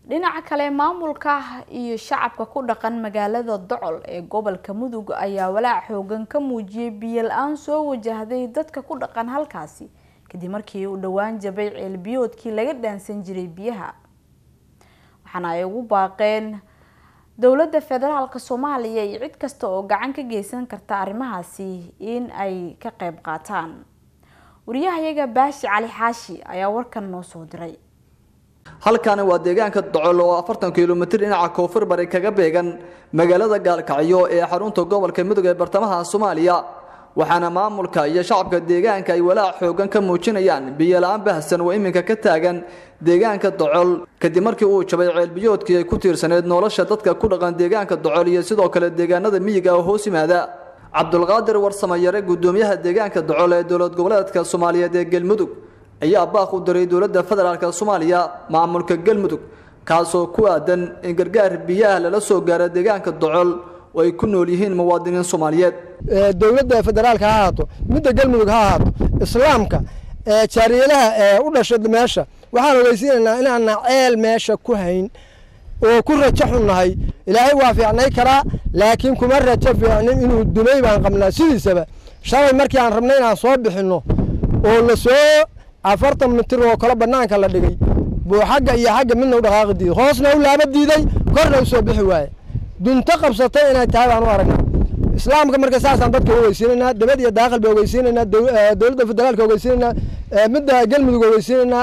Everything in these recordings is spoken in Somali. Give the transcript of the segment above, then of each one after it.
dhinaca kale maamulka iyo shacabka ku dhaqan magaalada docol ee gobolka mudug ayaa walaac xoogan ka muujiyay biyo la-aan soo wajahday dadka ku dhaqan halkaasi kadib markii uu dhowaan jabay ceelbiyoodkii laga dhaansan jiray biyaha waxaana ay ugu baaqeen dowladda federaalka soomaaliya iyo cid kasta oo gacan ka geysan karta arrimahaasi in ay ka qeyb qaataan wariyahayaga baashi cali xaashi ayaa warkan noo soo diray halkaani waa deegaanka docol oo afartan kilomitir dhinaca koonfur bari kaga beegan magaalada gaalkacyo ee xarunta gobolka mudug ee bartamaha soomaaliya waxaana maamulka iyo shacabka deegaanka ay walaac xoogan ka muujinayaan biyo la-aan bahsan oo iminka ka taagan deegaanka docol kadib markii uu jabay ceelbiyoodkii ay ku tiirsaneyd nolosha dadka ku dhaqan deegaanka docol iyo sidoo kale deegaanada miyiga oo hoos yimaada cabdulqaadir warsamayare gudoomiyaha deegaanka docol ee dowlad goboleedka soomaaliyeed ee galmudug ayaa baaq u diray dowladda federaalk soomaaliya maamulka galmudug kaasoo ku aadan in gargaar biyaha lala soo gaaro deegaanka docol oo ay ku nool yihiin muwaadiniin soomaaliyeed dowladda federaalka ha ahaato midda galmudug ha ahaato islaamka jaariyadaha u dhasha meesha waxaan ogeysiinaynaa inaana ceel meesha ku hayn oo ku rajo xunnahay ilaahay waa fiicnay karaa laakiin kuma rajo fiicnin inuu dumay baan qabnaa sidiisaba shalay markii aan rabnay inaan soo bixinno oo la soo afartan mitir oo kale bannaanka la dhigay buu xagga iyo xagga midna u dhaqaaqi diiday hoosna u laaba diiday korna u soo bixi waaye dunto qabsatay inay tahay baan u aragnaa islaamka marka saasaan dadka ogeysiinaynaa dabad iyo daaqil ba ogeysiinaynaa dowladda federaalka ogeysiinaynaa midda galmudug ogeysiinaynaa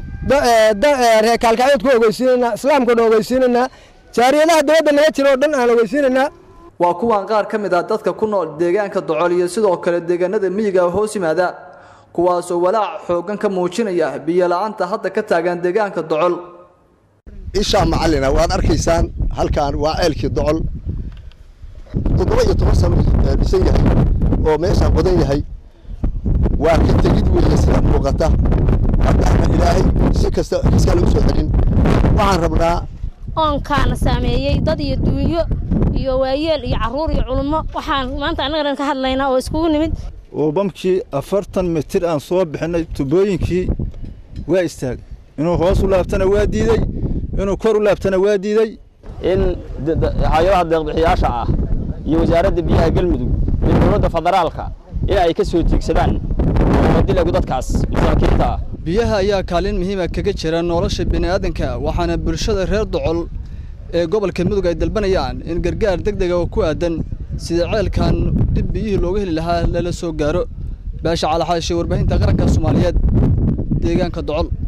reer kaalkacyood ku ogeysiinaynaa islaamka dhan ogeysiinaynaa jaariyadaha dabadda naga jira oo dhan aan ogeysiinaynaa waa kuwan qaar ka mid ah dadka ku nool deegaanka docol iyo sidoo kale deegaanada miyiga hoos yimaada kuwaasoo walaac xoogan ka muujinaya biyo la-aanta hadda ka taagan deegaanka docol ishaa macalina waad arkaysaan halkan waa ceelkii docol toddoba iyo toban sano dhisan yahay oo meeshaan qodan yahay waa ka tegid weeye sida muuqata haddaana ilaahay si kasta iskale u soo celin waxaan rabnaa oonkaana saameeyey dad iyo duunyo iyo waayeel iyo carruur iyo culummo waxaan maanta annaga dhan ka hadlaynaa oo iskugu nimid oo bamkii afartan mitir aan soo bixinay tubooyinkii waa istaagay inuu hoos u laabtana waa diidey inuu kor u laabtana waa diidey in hay-adaha deeqbixiyaasha ah iyo wasaaradda biyaha galmudug iyo dowladda federaalka in ay ka soo tiigsadaan dilagu dadkaas masaakiinta ah biyaha ayaa kaalin muhiima kaga jira nolosha bini'aadanka waxaana bulshada reer docol ee gobolka mudug ay dalbanayaan in gargaar deg dega oo ku aadan sida ceelkan dib biyihii looga heli lahaa lala soo gaaro baasha calaxaashe warbaahinta qaranka soomaaliyeed deegaanka docol